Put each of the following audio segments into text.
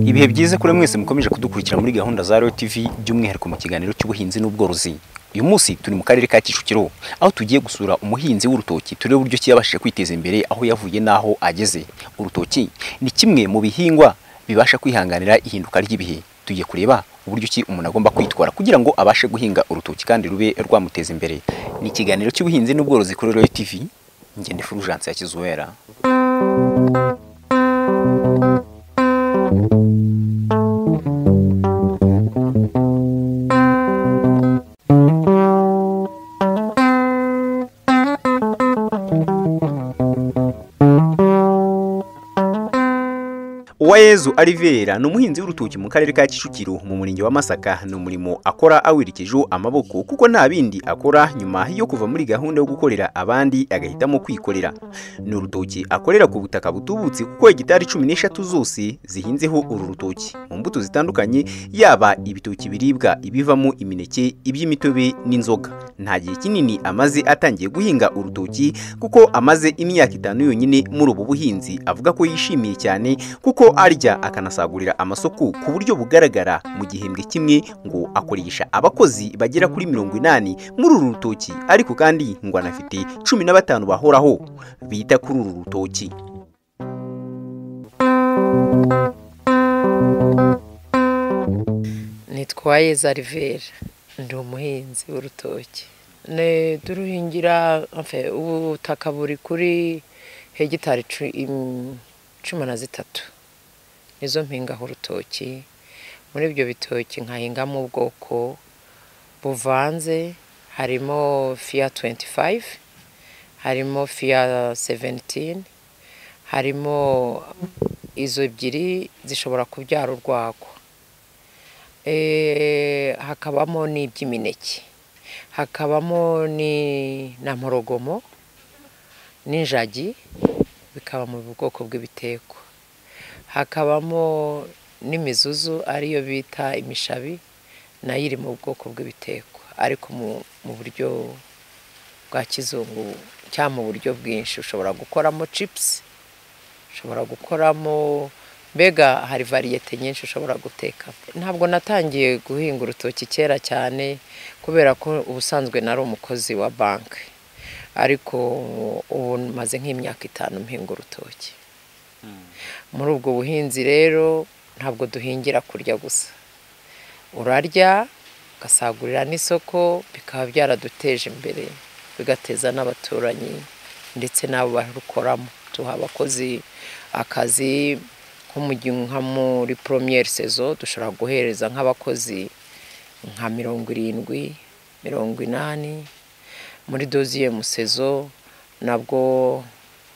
ibihe byiza kuri mwese mukomeje kudukurikira muri gahunda za Royal TV by'umwihariko mu kiganiro cy'ubuhinzi n'ubworozi uyu munsi turi mu karere ka Kicukiro aho tugiye gusura umuhinzi w'urutoki turebe uburyo ki yabashije kwiteza imbere aho yavuye n'aho ageze urutoki ni kimwe mu bihingwa bibasha kwihanganira ihinduka ry'ibihe tugiye kureba uburyo ki umuntu agomba kwitwara kugira ngo abashe guhinga urutoki kandi rube rwamuteza imbere ni ikiganiro cy'ubuhinzi n'ubworozi kuri Royal TV ngende Fulgence ya Kizuwera Uwayezu Alivera ni umuhinzi w'urutoki mu karere ka Kicukiro mu murenge wa Masaka ni umurimo akora awirikijeho amaboko kuko nta bindi akora nyuma yo kuva muri gahunda yo gukorera abandi agahitamo kwikorera ni urutoki akorera ku butaka butubutse kuko hegitari cumi n'eshatu zose zihinzeho uru rutoki mu mbuto zitandukanye yaba ibitoki biribwa ibivamo imineke iby'imitobe n'inzoga nta gihe kinini amaze atangiye guhinga urutoki kuko amaze imyaka itanu yonyine muri ubu buhinzi avuga ko yishimiye cyane kuko kuko arya akanasagurira amasoko ku buryo bugaragara mu gihembwe kimwe ngo akoresha abakozi bagera kuri mirongo inani muri uru rutoki ariko kandi ngo anafite cumi na batanu bahoraho bita kuri uru rutoki nitwaye zarivera ndi umuhinzi w'urutoki turuhingira ubutaka buri kuri hegitari cumi na zitatu nizo mpingaho urutoki muri ibyo bitoki nkahingamo ubwoko buvanze harimo fiya tuwenti fayive harimo fiya seventini harimo izo ebyiri zishobora kubyara urwagwa hakabamo n'iby'imineke hakabamo na mporogomo n'injagi bikaba mu bwoko bw'ibiteko hakabamo n'imizuzu ariyo bita imishabi nayo iri mu bwoko bw'ibiteko ariko mu buryo bwa kizungu cyangwa mu buryo bwinshi ushobora gukoramo cipusi ushobora gukoramo mbega hari variyete nyinshi ushobora guteka ntabwo natangiye guhinga urutoki kera cyane kubera ko ubusanzwe nari umukozi wa banki ariko ubu maze nk'imyaka itanu mpinga urutoki muri ubwo buhinzi rero ntabwo duhingira kurya gusa urarya ugasagurira n'isoko bikaba byaraduteje imbere bigateza n'abaturanyi ndetse n'abo barukoramo duha abakozi akazi nka muri poromiyeri sezo dushobora guhereza nk'abakozi nka mirongo irindwi mirongo inani muri doziye musezo nabwo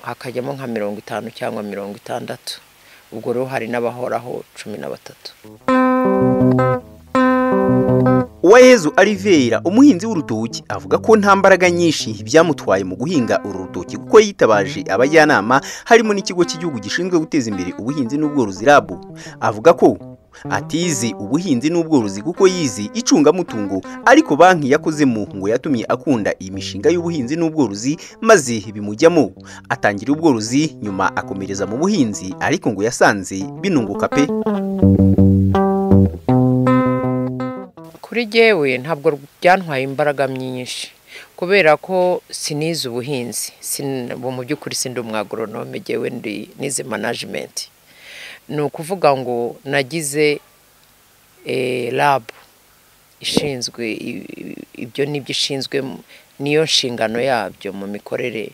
hakajyamo nka mirongo itanu cyangwa mirongo itandatu ubwo rero hari n'abahoraho cumi na batatu Uwayezu Alivera umuhinzi w'urutoki avuga ko nta mbaraga nyinshi byamutwaye mu guhinga uru rutoki kuko yitabaje abajyanama harimo n'ikigo cy'igihugu gishinzwe guteza imbere ubuhinzi n'ubworozi RAB avuga ko atize ubuhinzi n'ubworozi kuko yize icungamutungo ariko banki yakozemo ngo yatumye akunda iyi mishinga y'ubuhinzi n'ubworozi maze bimujyamo atangira ubworozi nyuma akomereza mu buhinzi ariko ngo yasanze binunguka pe kuri jyewe ntabwo byantwaye imbaraga myinshi kubera ko sinize ubuhinzi mu by'ukuri sindi umwagoronome jyewe nize manajimenti ni ukuvuga ngo nagize rabu ishinzwe ibyo n'ibyo ishinzwe niyo nshingano yabyo mu mikorere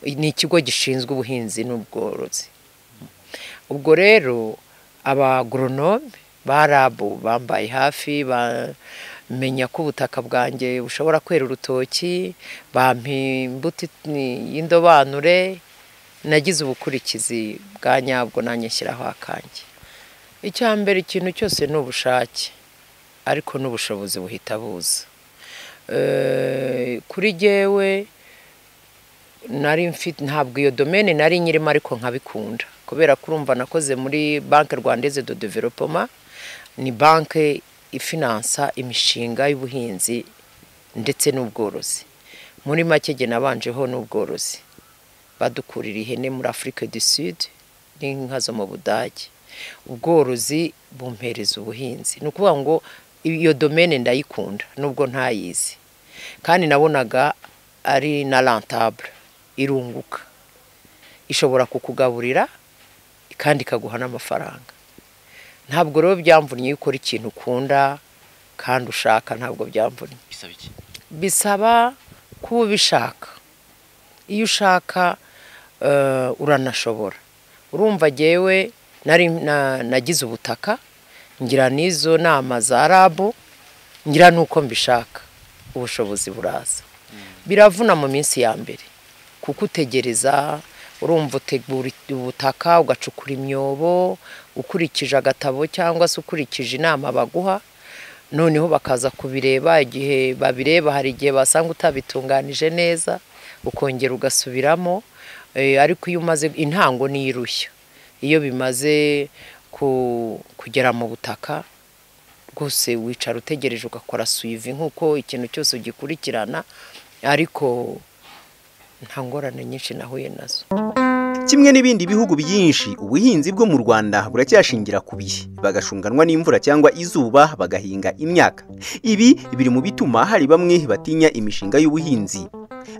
ni ikigo gishinzwe ubuhinzi n'ubworozi ubwo rero abagoronome ba rabu bambaye hafi bamenya ko ubutaka bwanjye bushobora kwera urutoki bampa imbuto y'indobanure nagize ubukurikizi bwa nyabwo nanjye nshyiraho akanjye icya mbere ikintu cyose ni ubushake ariko n'ubushobozi buhita buza kuri jyewe nari mfite ntabwo iyo domene nari nyirimo ariko nkabikunda kubera ko urumva nakoze muri banki rwandeze do developoma ni banki ifinansa imishinga y'ubuhinzi ndetse n'ubworozi muri make jye nabanjeho n'ubworozi badukurira ihene muri afurika du sud n'inka zo mu budage ubworozi bumpereza ubuhinzi ni ukuvuga ngo iyo domene ndayikunda nubwo ntayizi kandi nabonaga ari na rantabure irunguka ishobora kukugaburira kandi ikaguha n'amafaranga ntabwo rero byamvunnye iyo ukora ikintu ukunda kandi ushaka ntabwo byamvunnye bisaba kuba ubishaka iyo ushaka uranashobora urumva ngewe nagize ubutaka ngira n'izo nama za rabu ngira n'uko mbishaka ubushobozi buraza biravuna mu minsi ya mbere kuko utegereza urumva utegura ubutaka ugacukura imyobo ukurikije agatabo cyangwa se ukurikije inama baguha noneho bakaza kubireba igihe babireba hari igihe basanga utabitunganije neza ukongera ugasubiramo ariko iyo umaze intango niyo irushya iyo bimaze kugera mu butaka rwose wicara utegereje ugakora suyivi nk'uko ikintu cyose ugikurikirana ariko nta ngorane nyinshi nahuye nazo kimwe n'ibindi bihugu byinshi ubuhinzi bwo mu rwanda buracyashingira ku bihe bagashunganwa n'imvura cyangwa izuba bagahinga imyaka ibi biri mu bituma hari bamwe batinya imishinga y'ubuhinzi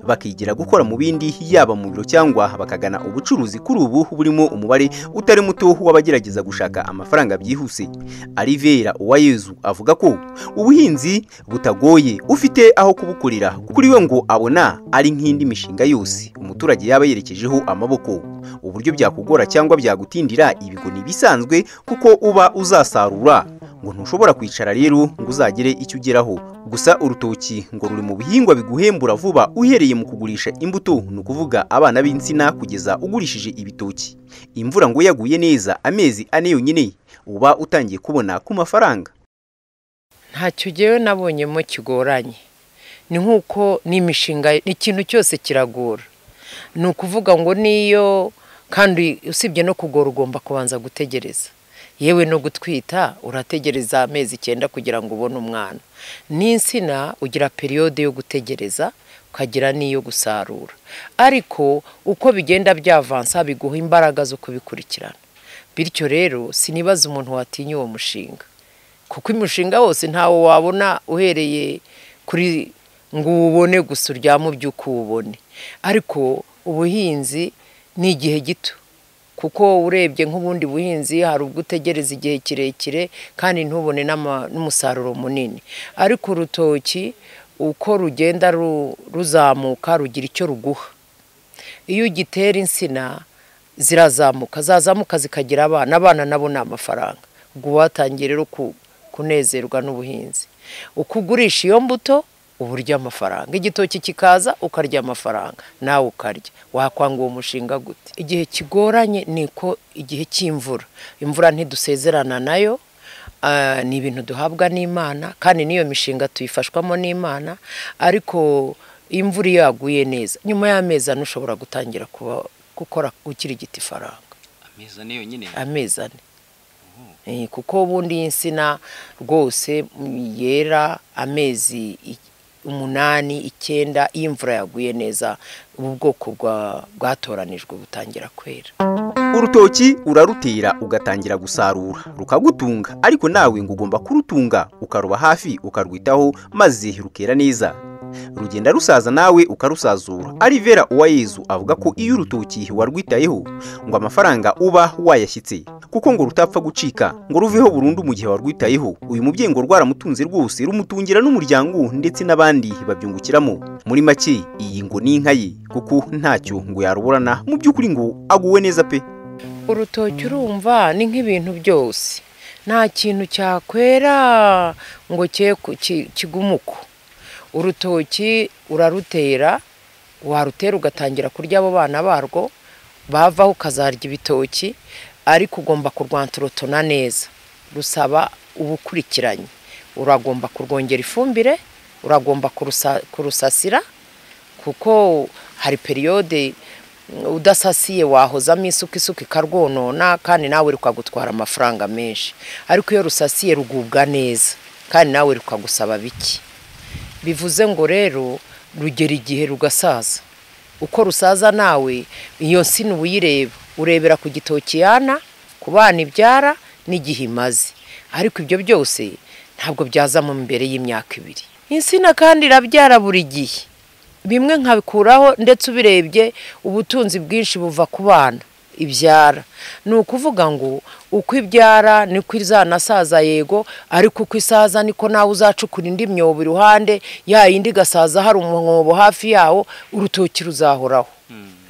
bakigira gukora mu bindi yaba mu biro cyangwa bakagana ubucuruzi kuri ubu burimo umubare utari muto w'abagerageza gushaka amafaranga byihuse arivera uwayezu avuga ko ubuhinzi butagoye ufite aho kubukorera kuri we ngo abona ari nk'indi mishinga yose umuturage yaba yerekejeho amaboko uburyo byakugora cyangwa byagutindira ibigo ni ibisanzwe kuko uba uzasarura ngo ntushobora kwicara rero ngo uzagere icyo ugeraho gusa urutoki ngo ruri mu bihingwa biguhembura vuba uhereye mu kugurisha imbuto ni ukuvuga abana b'insina kugeza ugurishije ibitoki imvura ngo yaguye neza amezi ane yonyine uba utangiye kubona ku mafaranga ntacyo ngewe nabonyemo kigoranye ni nk'uko n'imishinga ikintu cyose kiragora ni ukuvuga ngo niyo kandi usibye no kugora ugomba kubanza gutegereza yewe no gutwita urategereza amezi icyenda kugira ngo ubone umwana n'insina ugira periyode yo gutegereza ukagira n'iyo gusarura ariko uko bigenda byavansa biguha imbaraga zo kubikurikirana bityo rero sinibaza umuntu watinya uwo mushinga kuko umushinga wose ntawo wabona uhereye kuri ngo uwubone gusa uryame ubyuka uwubone ariko ubuhinzi ni igihe gito kuko urebye nk'ubundi buhinzi hari ubwo utegereza igihe kirekire kandi ntubone n'umusaruro munini ariko urutoki uko rugenda ruzamuka rugira icyo ruguha iyo ugitera insina zirazamuka zazamuka zikagira abana abana nabo ni amafaranga ubwo watangiye rero kunezerwa n'ubuhinzi uko ugurisha iyo mbuto uba urya amafaranga igitoki kikaza ukarya amafaranga nawe ukarya wakwanga uwo mushinga gute igihe kigoranye ni uko igihe cy'imvura imvura ntidusezerana nayo ni ibintu duhabwa n'imana kandi n'iyo mishinga tuyifashwamo n'imana ariko imvura iyo yaguye neza nyuma y'amezi ane ushobora gutangira gukora ukiri igiti ifaranga amezi ane kuko ubundi insina rwose yera amezi umunani icyenda iyo imvura yaguye neza ubu bwoko bwatoranijwe butangira kwera urutoki urarutera ugatangira gusarura rukagutunga ariko nawe ngo ugomba kurutunga ukaruba hafi ukarwitaho maze rukera neza rugenda rusaza nawe ukarusazura arivera uwayezu avuga ko iyo urutoki warwitayeho ngo amafaranga uba wayashyitse kuko ngo rutapfa gucika ngo ruveho burundu mu gihe warwitayeho uyu mubyeyi ngo rwaramutunze rwose rumutungira n'umuryango ndetse n'abandi babyungukiramo muri make iyi ngo ni inka ye kuko ntacyo ngo yaruburana mu by'ukuri ngo aguwe neza pe urutoki urumva ni nk'ibintu byose nta kintu cyakwera ngo kigumuko urutoki urarutera warutera ugatangira kurya abo bana barwo bavaho ukazarya ibitoki ariko ugomba kurwanturotona neza rusaba ubukurikiranye uragomba kurwongera ifumbire uragomba kurusa- kurusasira kuko hari periyode udasasiye wahozamo isuka isuka ikarwonona kandi nawe rukagutwara amafaranga menshi ariko iyo rusasiye rugubwa neza kandi nawe rukagusaba bike bivuze ngo rero rugera igihe rugasaza uko rusaza nawe iyo nsina uba uyireba urebera ku gitoki yana ku bana ibyara n'igihe imaze ariko ibyo byose ntabwo byazamo mbere y'imyaka ibiri insina kandi irabyara buri gihe bimwe nkabikuraho ndetse ubirebye ubutunzi bwinshi buva ku bana ibyara ni ukuvuga ngo uko ibyara niko izanasaza yego ariko uko isaza niko nawe uzacukura indi myobo iruhande ya yindi igasaza hari umwobo hafi yawo urutoki ruzahoraho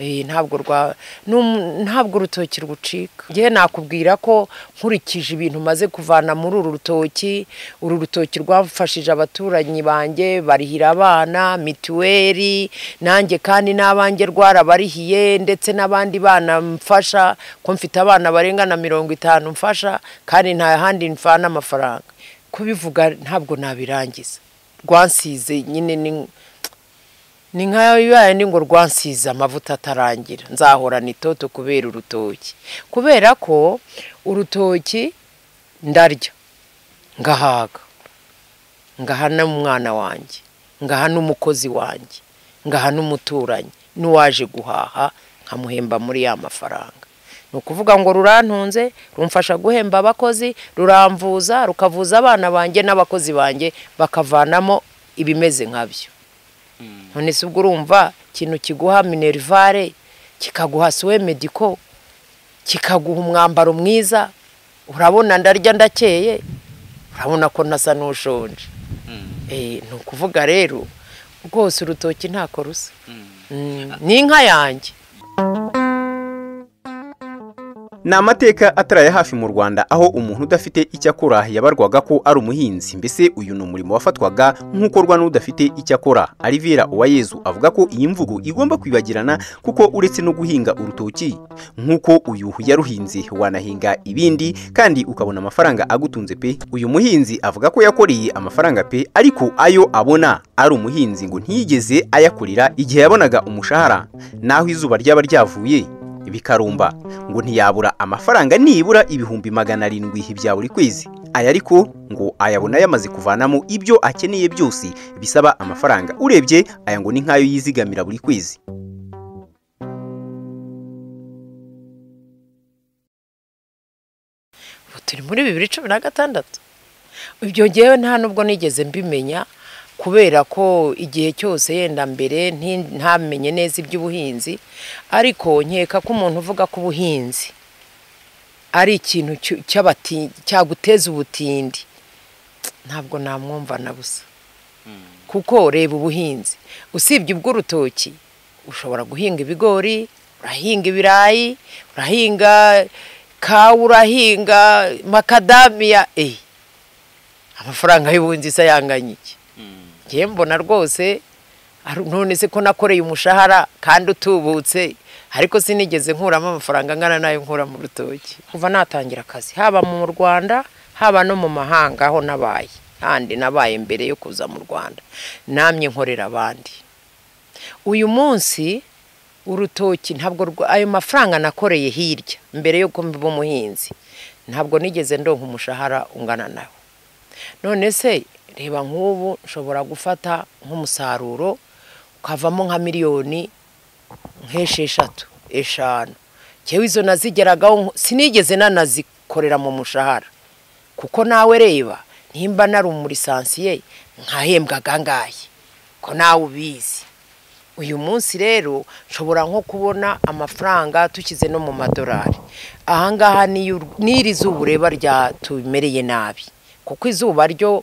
Eh, ntabwo rwa n'um- ntabwo urutoki rugucika ngewe nakubwira ko nkurikije ibintu maze kuvana muri uru rutoki uru rutoki rwafashije abaturanyi banjye barihira abana mituweli nanjye kandi n'abanjye rwarabarihiye ndetse n'abandi bana mfasha ko mfite abana barenga na mirongo itanu mfasha kandi nta handi mvana amafaranga kubivuga ntabwo nabirangiza rwansize nyine ni ni nkayo bibaye ni ngo rwansize amavuta atarangira nzahorana itoto kubera urutoki kubera ko urutoki ndarya ngahaga ngaha n'umwana wanjye ngaha n'umukozi wanjye ngaha n'umuturanyi n'uwaje guhaha nkamuhemba muri ya mafaranga ni ukuvuga ngo rurantunze rumfasha guhemba abakozi ruramvuza rukavuza abana banjye n'abakozi banjye bakavanamo ibimeze nkabyo none se ubwo urumva ikintu kiguha minerivare kikaguha suwe mediko kikaguha umwambaro mwiza urabona ndarya ndakeye urabona ko nasa n'ushonje Eh, ni ukuvuga rero rwose urutoki ntako rusa Mm, ni inka yanjye ni amateka ataraya hafi mu rwanda aho umuntu udafite icyo akora yabarwaga ko ari umuhinzi mbese uyu ni umurimo wafatwaga nk'ukorwa n'udafite icyo akora arivera uwayezu avuga ko iyi mvugo igomba kwibagirana kuko uretse no guhinga urutoki nk'uko uyu yaruhinze wanahinga ibindi kandi ukabona amafaranga agutunze pe uyu muhinzi avuga ko yakoreye amafaranga pe ariko ayo abona ari umuhinzi ngo ntiyigeze ayakorera igihe yabonaga umushahara naho izuba ryaba ryavuye bikarumba ngo ntiyabura amafaranga nibura ibihumbi magana arindwi bya buri kwezi aya ariko ngo ayabona yamaze kuvanamo ibyo akeneye byose bisaba amafaranga urebye aya ngo ni nk'ayo yizigamira buri kwezi ubu turi muri bibiri cumi na gatandatu ibyo ngewe nta nubwo nigeze mbimenya kubera ko igihe cyose yenda mbere nti- ntamenye neza iby'ubuhinzi ariko nkeka ko umuntu uvuga ko ubuhinzi ari ikintu cyu- cy'abati- cyaguteza ubutindi ntabwo namwumva na busa kuko reba ubuhinzi usibye ubw'urutoki ushobora guhinga ibigori urahinga ibirayi urahinga kawa urahinga makadamiya eh amafaranga y'ubuhinzi se yanganya iki ngiye mbona rwose ari- none se ko nakoreye umushahara kandi utubutse ariko sinigeze nkuramo amafaranga angana n'ayo nkura mu rutoki kuva natangira akazi haba mu rwanda haba no mu mahanga aho nabaye kandi nabaye mbere yo kuza mu rwanda namye nkorera abandi uyu munsi urutoki ntabwo rwa- ayo mafaranga nakoreye hirya mbere yuko mbiba umuhinzi ntabwo nigeze ndonka umushahara ungana nawe none se reba nk'ubu nshobora gufata nk'umusaruro ukavamo nka miliyoni nk'esheshatu eshanu ngewe izo nazigeragaho nko- sinigeze nanazikorera mu mushahara kuko nawe reba nimba nari umurisansiye nkahembwa gangaye ko nawe ubizi uyu munsi rero nshobora nko kubona amafaranga tukize no mu madolari ahangaha niyo ur- n'iri zuba ureba ryatumereye nabi kuko izuba ryo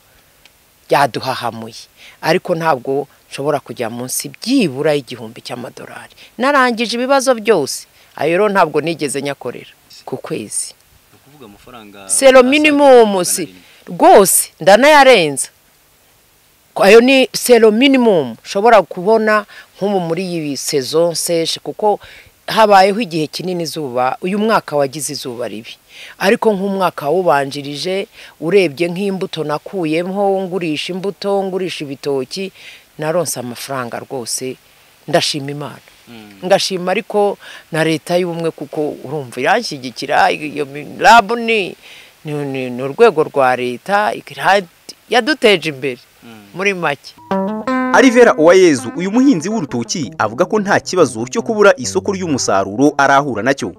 ryaduhahamuye ariko ntabwo nshobora kujya munsi byibura igihumbi cy'amadolari narangije ibibazo byose ayo rero ntabwo nigeze nyakorera ku kwezi ukuvuga amafaranga selo minimumu si rwose ndanayarenza Ko ayo ni selo minimumu nshobora kubona nk'ubu muri iyi sezo nseshe kuko habayeho igihe kinini izuba uyu mwaka wagize izuba ribi ariko nk'umwaka wawubanjirije urebye nk'imbuto nakuyemo ngurisha imbuto ngurisha ibitoki naronse amafaranga rwose ndashima imana ngashima ariko na leta y'ubumwe kuko urumva iranshyigikira iyo rabu ni ni- ni ni urwego rwa leta ikira- yaduteje imbere muri make Alivera Uwayezu uyu muhinzi w'urutoki avuga ko nta kibazo cyo kubura isoko ry'umusaruro arahura nacyo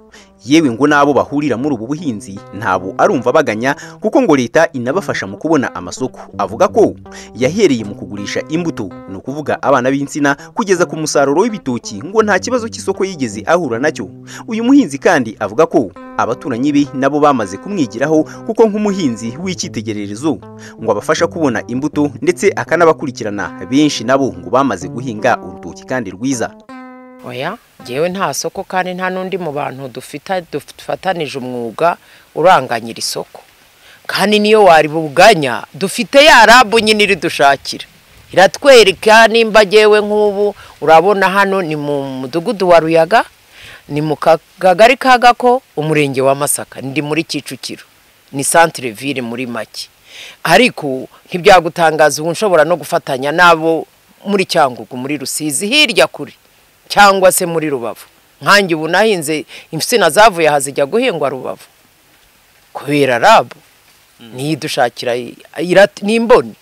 yewe ngo n'abo bahurira muri ubu buhinzi ntabo arumva baganya kuko ngo leta inabafasha mu kubona amasoko avuga ko yahereye mu kugurisha imbuto ni ukuvuga abana b'insina kugeza ku musaruro w'ibitoki ngo nta kibazo cy'isoko yigeze ahura nacyo uyu muhinzi kandi avuga ko abaturanyi be nabo bamaze kumwigiraho kuko nk'umuhinzi w'icyitegererezo ngo abafasha kubona imbuto ndetse akanabakurikirana benshi nabo ngo bamaze guhinga urutoki kandi rwiza oya ngewe nta soko kandi nta n'undi mu bantu dufita dufatanije umwuga uranganyira isoko kandi niyo waribuganya dufite ya rabu nyine iridushakira iratwereka nimba ngewe nk'ubu urabona hano ni mu mudugudu wa ruyaga ni mu ka- kagari ka gako umurenge wa masaka ndi muri kicukiro ni santire vire muri make ariko ntibyagutangaza ubu nshobora no gufatanya n'abo muri cyangugu muri rusizi hirya kure cyangwa se muri rubavu nkange ubu nahinze insina zavuye aha zijya guhingwa rubavu kubera rabu niyo idushakira ira- ni imboni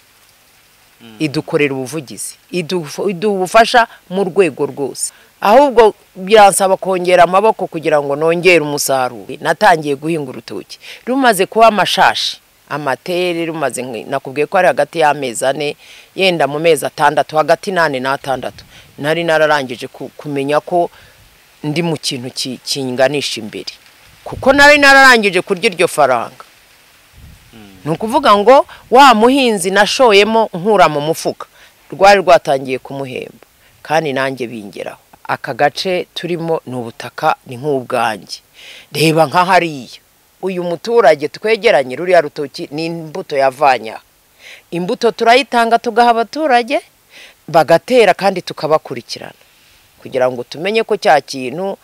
idukorera ubuvugizi idufu- iduha ubufasha mu rwego rwose ahubwo biransaba kongera amaboko kugira ngo nongere umusaruro natangiye guhinga urutoki rumaze kuba amashashi amatere rumaze nk- nakubwiye ko ari hagati y'amezi ane yenda mu mezi atandatu hagati n'ane n'atandatu nari nararangije ku- kumenya ko ndi mu kintu ki- kinganisha imbere kuko nari nararangije kurya iryo faranga ni ukuvuga ngo wa muhinzi nashoyemo nkura mu mufuka rwari rwatangiye kumuhemba kandi nanjye bingeraho aka gace turimo ni ubutaka ni nk'ubwanjye reba nka hariya uyu muturage twegeranye ruriya rutoki ni imbuto yavanye aha imbuto turayitanga tugaha abaturage bagatera kandi tukabakurikirana kugira ngo tumenye ko cya kintu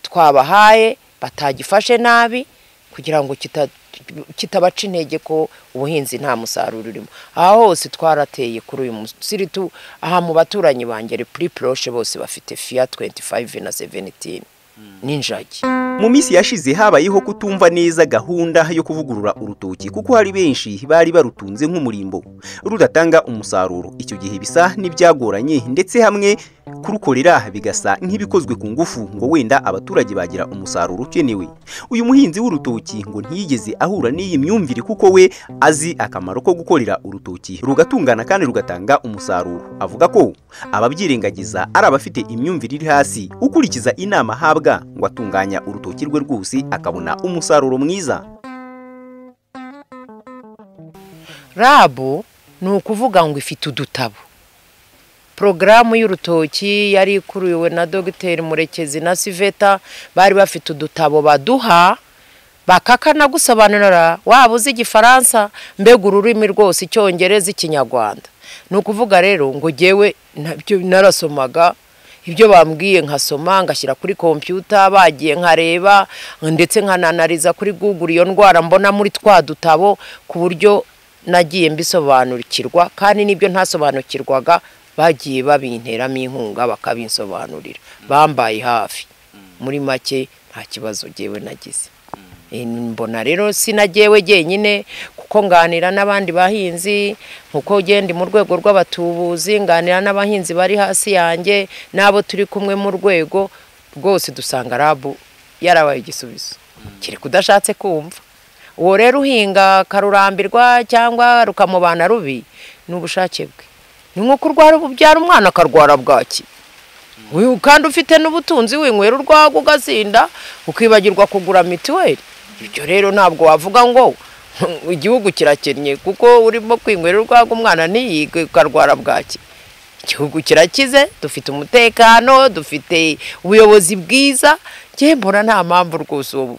twabahaye batagifashe nabi kugira ngo kita- kitabaca intege ko ubuhinzi nta musaruro urimo aha hose twarateye kuri uyu munsi tu aha mu baturanyi banjye puri poroshe bose bafite fiya 25 na 17 n'injagi mu minsi yashize habayeho kutumva neza gahunda yo kuvugurura urutoki kuko hari benshi bari barutunze nk'umurimbo rudatanga umusaruro icyo gihe bisa n'ibyagoranye ndetse hamwe kurukorera bigasa nk'ibikozwe ku ngufu ngo wenda abaturage bagira umusaruro ukenewe uyu muhinzi w'urutoki ngo ntiyigeze ahura n'iyi myumvire kuko we azi akamaro ko gukorera urutoki rugatungana kandi rugatanga umusaruro avuga ko ababyirengagiza ari abafite imyumvire iri hasi ukurikiza inama ahabwa ngo atunganya urutoki rwe rwose akabona umusaruro mwiza rabu ni ukuvuga ngo ifite udutabo porogaramu y'urutoki yari ikuriwe na dogiteri murekezi na siveta bari bafite udutabo baduha bakakanagusobanurira waba uzi igifaransa mbega ururimi rwose icyongereza ikinyarwanda ni ukuvuga rero ngo ngewe nabyo narasomaga ibyo bambwiye nkasoma ngashyira kuri kompiyuta bagiye nkareba ndetse nkananariza kuri google iyo ndwara mbona muri twa dutabo ku buryo nagiye mbisobanukirwa kandi n'ibyo ntasobanukirwaga bagiye babinteramo inkunga bakabinsobanurira bambaye hafi muri make nta kibazo ngewe nagize E, mbona rero sinagewe jyenyine kuko nganira n'abandi bahinzi nkuko genda mu rwego rw'abatubuzi nganira n'abahinzi bari hasi yanjye n'abo turi kumwe mu rwego rwose dusanga rabu yarabaye igisubizo kiri kudashatse kumva uwo rero uhinga akarurambirwa cyangwa rukamubana rubi ni ubushake bwe ni nk'uko urwara ubyara umwana akarwara bwaki Uyu kandi ufite n'ubutunzi winywera urwago ugasinda ukibagirwa kugura mituweli ibyo rero ntabwo wavuga ngo igihugu kirakennye kuko urimo kwinywera urwago umwana ntiyige ukarwara bwaki igihugu kirakize dufite umutekano dufite ubuyobozi bwiza njye mbona nta mpamvu rwose uwo-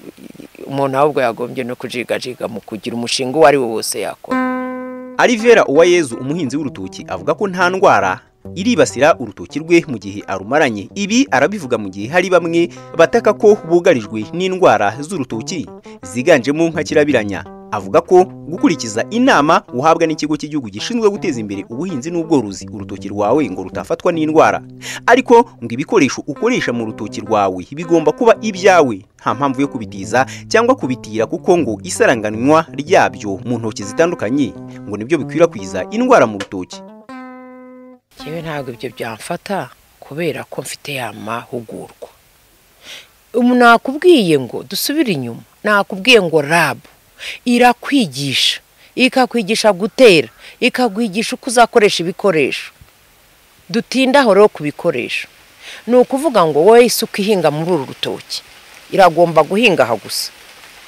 umuntu ahubwo yagombye no kujigajiga mu kugira umushinga uwo ari wo wose yakora Alivera Uwayezu umuhinzi w'urutoki avuga ko nta ndwara iribasira urutoki rwe mu gihe arumaranye ibi arabivuga mu gihe hari bamwe bataka ko bugarijwe n'indwara z'urutoki ziganjemo nka kirabiranya avuga ko gukurikiza inama uhabwa n'ikigo cy'igihugu gishinzwe guteza imbere ubuhinzi n'ubworozi urutoki rwawe ngo rutafatwa n'indwara ariko ngo ibikoresho ukoresha mu rutoki rwawe bigomba kuba ibyawe nta mpamvu yo kubitiza cyangwa kubitira kuko ngo isaranganywa ryabyo mu ntoki zitandukanye ngo nibyo bikwirakwiza indwara mu rutoki yewe ntabwo ibyo byamfata kubera ko mfite ya mahugurwa ubu nakubwiye ngo dusubire inyuma nakubwiye ngo rabu irakwigisha ikakwigisha gutera ikakwigisha uko uzakoresha ibikoresho dutindaho rero ku bikoresho ni ukuvuga ngo wowe isuka ihinga muri uru rutoki iragomba guhinga aha gusa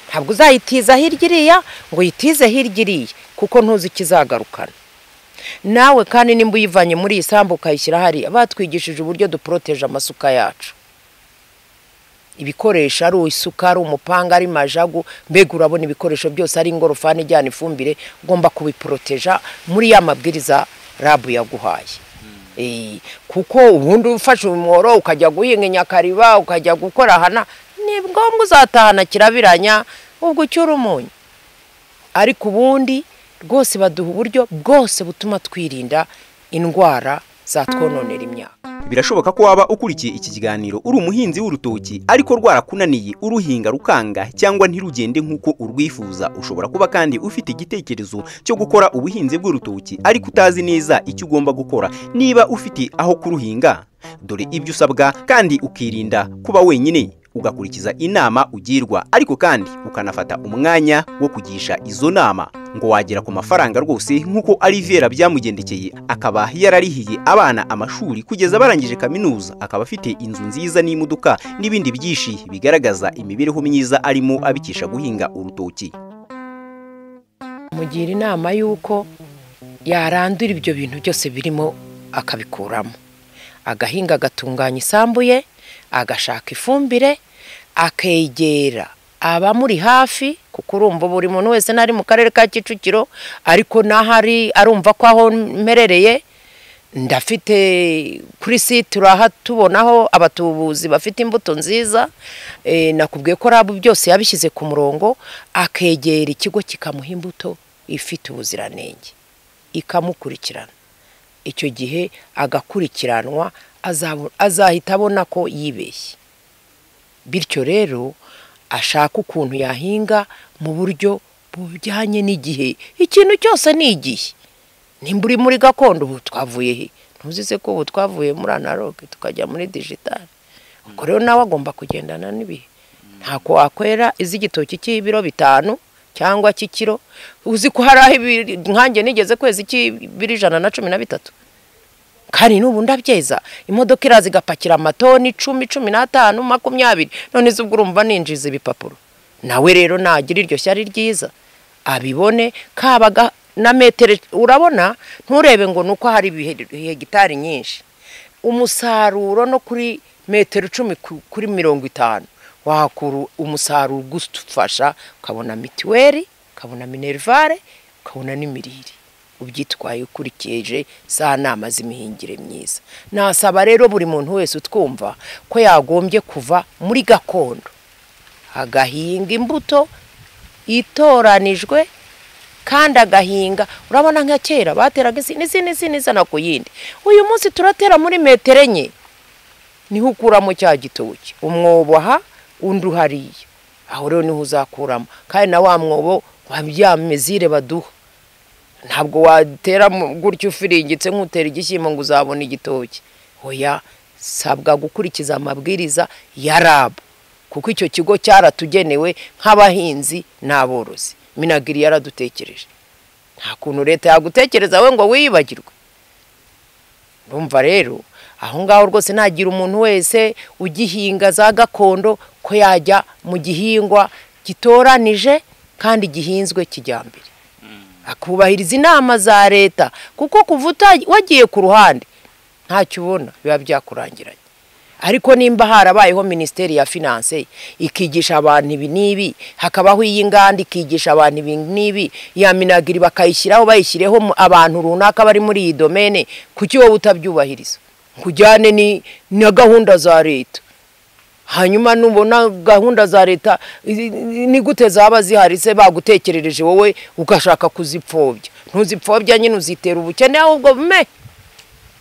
ntabwo uzayitiza hirya iriya ngo uyitize hirya iriya kuko ntuzi ikizagarukana nawe kandi nimba uyivanye muri iyi sambu ukayishyira hariya batwigishije uburyo duporoteje amasuka yacu ibikoresho ari isuka ari umupanga ari majagu mbega urabona ibikoresho byose ari ingorofani ijyana ifumbire ugomba kubiporoteja muri ya mabwiriza rabu yaguhaye Eh, kuko ubundi ufashe umworo ukajya guhinga inyakariba ukajya gukora hana ni ngombwa uzatahana kirabiranya ubwo ucyura umunyu ariko ubundi rwose baduha uburyo bwose butuma twirinda indwara zatwononera imyaka birashoboka ko waba ukurikiye iki kiganiro uri umuhinzi w'urutoki ariko rwarakunaniye uruhinga rukanga cyangwa ntirugende nk'uko urwifuza ushobora kuba kandi ufite igitekerezo cyo gukora ubuhinzi bw'urutoki ariko utazi neza icyo ugomba gukora niba ufite aho kuruhinga dore ibyo usabwa kandi ukirinda kuba wenyine ugakurikiza inama ugirwa ariko kandi ukanafata umwanya wo kugisha izo nama ngo wagera ku mafaranga rwose nk'uko Alivera byamugendekeye akaba yararihiye abana amashuri kugeza barangije kaminuza akaba afite inzu nziza n'imodoka n'ibindi byinshi bigaragaza imibereho myiza arimo abikisha guhinga urutoki mugira inama y'uko yarandura ibyo bintu byose birimo akabikuramo agahinga agatunganya isambu ye agashaka ifumbire akegera abamuri hafi kuko urumva buri muntu wese n'ari mu karere ka kicukiro ariko n'ahari arumva ko aho mperereye ndafite kuri si turahatubonaho abatubuzi bafite imbuto nziza Eh, nakubwiye ko rabu byose yabishyize ku murongo akegera ikigo kikamuha imbuto ifite ubuziranenge ikamukurikirana icyo gihe agakurikiranwa azabo- azahita abona ko yibeshye bityo rero ashaka ukuntu yahinga mu buryo bujyanye n'igihe ikintu cyose ni igihe nimba uri muri gakondo ubu twavuye he ntuzi se ko ubu twavuye muri analogue tukajya muri digitale ubwo rero nawe agomba kugendana n'ibihe ntako wakwera iz'igitoki cy'ibiro bitanu cyangwa cy'ikiro uzi ko hari aho ibi- nkanjye nigeze kwezi cy'ibiro ijana na cumi na bitatu kandi n'ubu ndabyeza imodoka iraza igapakira amatoni icumi cumi n'atanu makumyabiri none se ubwo urumva ninjiza ibipapuro nawe rero nagira iryo shyari ryiza abibone kabaga na metero urabona nturebe ngo ni uko hari ibihe- hegitari nyinshi umusaruro no kuri metero icumi ku- kuri mirongo itanu wakura umusaruro ugufasha ukabona mituweli ukabona minerivare ukabona n'imirire ubyitwaye ukurikije za nama z'imihingire myiza nasaba rero buri muntu wese utwumva ko yagombye kuva muri gakondo agahinga imbuto itoranijwe kandi agahinga urabona nka kera bateraga izi n'izi n'izi n'izana ku yindi uyu munsi turatera muri metero enye niho ukuramo cya gitoki umwobo aha undi uhariye aho rero niho uzakuramo kandi na wa mwobo wa bya mezire baduha ntabwo watera mu- gutya ufiringitse nk'utera igishyimbo ngo uzabone igitoki oya sabwa gukurikiza amabwiriza ya rabu kuko icyo kigo cyaratugenewe nk'abahinzi n'aborozi minagiri yaradutekereje nta kuntu leta yagutekereza we ngo wiyibagirwe urumva rero aho ngaho rwose nagira umuntu wese ugihinga za gakondo ko yajya mu gihingwa gitoranije kandi gihinzwe kijyambere akubahiriza inama za leta kuko kuva uta- wagiye ku ruhande ntacyo ubona biba byakurangiranye ariko nimba harabayeho minisiteri ya finanse ikigisha abantu ibi n'ibi hakabaho iy'inganda ikigisha abantu ibi n'ibi iya minagiri bakayishyiraho bayishyireho mu- abantu runaka bari muri iyi domene kuki wowe utabyubahiriza kujyane ni- na gahunda za leta hanyuma nubona gahunda za leta izi- ni gute zaba zihari se bagutekerereje wowe ugashaka kuzipfobya ntuzipfobya nyine uzitera ubukene ahubwo bume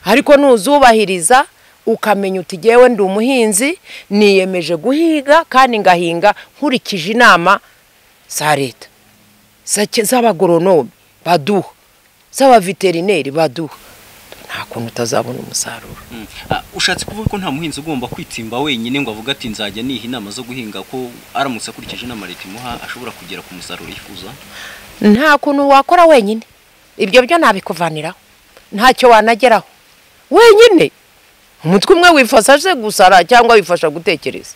ariko nuzubahiriza ukamenya uti jyewe ndi umuhinzi niyemeje guhiga kandi ngahinga nkurikije inama za leta za- z'abagoronome baduha z'abaveterineri baduha nta kuntu utazabona umusaruro Ah, ushatse kuvuga ko nta muhinzi ugomba kwitimba wenyine ngo avuge ati nzajya niha inama zo guhinga ko aramutse akurikije inama leta imuha ashobora kugera ku musaruro yifuza nta kuntu wakora wenyine ibyo byo nabikuvaniraho ntacyo wanageraho wenyine umutwe umwe wifasha se gusara cyangwa wifasha gutekereza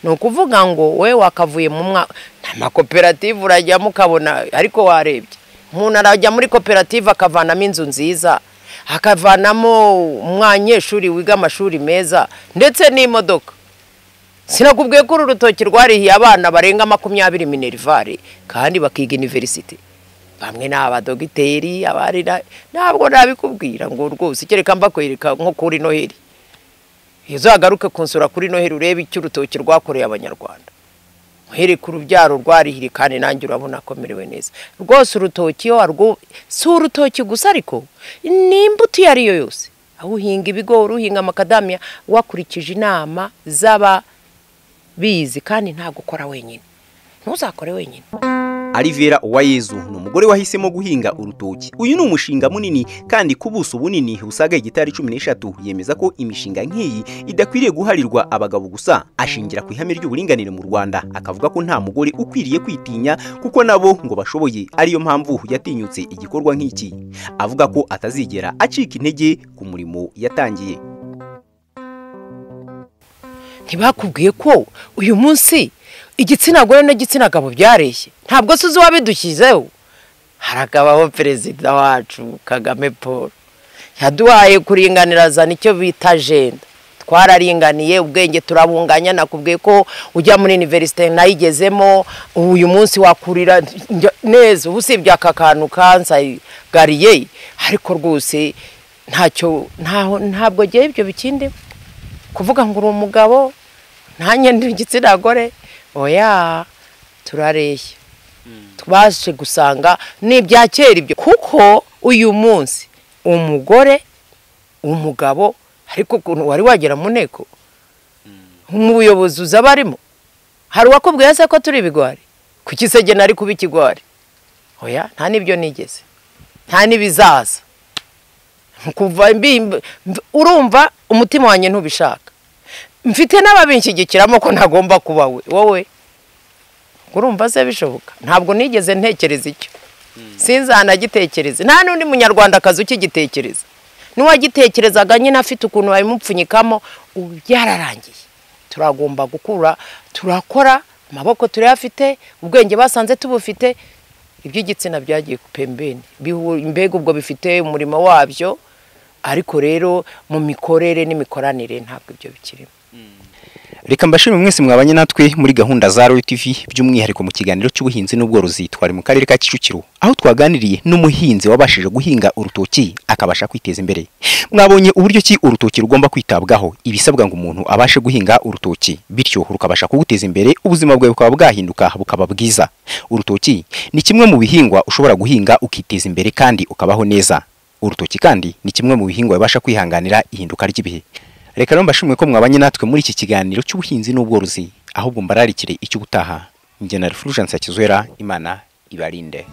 ni ukuvuga ngo we wakavuye mu mwa nta makoperative urajyamo ukabona ariko warebye umuntu arajya muri koperative akavanamo inzu nziza akavanamo umwanyeshuri wiga amashuri meza ndetse n'imodoka sinakubwiye ko uru rutoki rwarihiye abana barenga makumyabiri minerivare kandi bakiga iniverisite bamwe ni abadogiteri abari na- ntabwo nabikubwira ngo rwose kereka mbakwereka nko kuri noheli iyo uzagaruke kunsura kuri noheli urebe icyo urutoki rwakoreye abanyarwanda uhereka urubyaro rwarihire kandi nanjye urabona akomerewe neza rwose urutoki iyo warwo si urutoki gusa ariko ni imbuto iyo ari yo yose aho uhinga ibigori uhinga amakadamiya wakurikije inama z'aba bizi kandi ntabwo ukora wenyine ntuzakore wenyine Alivera Uwayezu ni umugore wahisemo guhinga urutoki. Uyu ni umushinga munini kandi ku buso bunini busaga hegitari cumi n'eshatu. Yemeza ko imishinga nk'iyi idakwiriye guharirwa abagabo gusa. Ashingira ku ihame ry'uburinganire mu Rwanda, akavuga ko nta mugore ukwiriye kwitinya kuko nabo ngo bashoboye. Ariyo mpamvu yatinyutse igikorwa nk'iki. Avuga ko atazigera acika intege ku murimo yatangiye. ntibakubwiye ko uyu munsi igitsina gore n'igitsina gabo byareshye ntabwo se uzi uwabidushyizeho harakabaho perezida wacu kagame paul yaduhaye kuringaniriza nicyo bita ajenda twararinganiye ubwenge turabunganya nakubwiye ko ujya muri iniverisite nayigezemo uyu munsi wakurira njya- neza ubu usibye aka kantu kansagariye ariko rwose ntacyo ntaho ntabwo ngewe ibyo bikindimo kuvuga ngo uri umugabo nanjye ndi igitsina gore oya turareshya twaje gusanga ni ibya kera ibyo kuko uyu munsi umugore umugabo ariko ukuntu wari wagera mu nteko mu buyobozi uza abarimo hari uwakubwiye se ko turi ibigwari kuki se jye nari kuba ikigwari oya nta n'ibyo nigeze nta n'ibizaza kuva mbimba mv- urumva umutima wanjye ntubishaka mfite n'ababinshyigikiramo ko ntagomba kuba we wowe urumva se bishoboka ntabwo nigeze ntekereza icyo sinzanagitekereze nta n'undi munyarwandakazi ukigitekereza n'uwagitekerezaga nyine afite ukuntu babimupfunyikamo ubu byararangiye turagomba gukura turakora amaboko turayafite ubwenge basanze tubufite iby'igitsina byagiye ku pembeni Bihu- mbega ubwo bifite umurimo wabyo ariko rero mu mikorere n'imikoranire ntabwo ibyo bikirimo Reka mbashimire mwese mwabanye natwe muri gahunda za Royal TV by'umwihariko mu kiganiro cy'ubuhinzi n'ubworozi twari mu karere ka Kicukiro aho twaganiriye n'umuhinzi wabashije guhinga urutoki akabasha kwiteza imbere. Mwabonye uburyo ki urutoki rugomba kwitabwaho ibisabwa ngo umuntu abashe guhinga urutoki bityo rukabasha kuguteza imbere ubuzima bwawe bukaba bwahinduka bukaba bwiza. Urutoki ni kimwe mu bihingwa ushobora guhinga ukiteza imbere kandi ukabaho neza. Urutoki kandi ni kimwe mu bihingwa bibasha kwihanganira ihinduka ry'ibihe. Reka rero mbashimwe ko mwabanye natwe muri iki kiganiro cy'ubuhinzi n'ubworozi, ahubwo mbararikire icy'ubutaha. Njye na Fulgence Hakizwera, Imana ibarinde.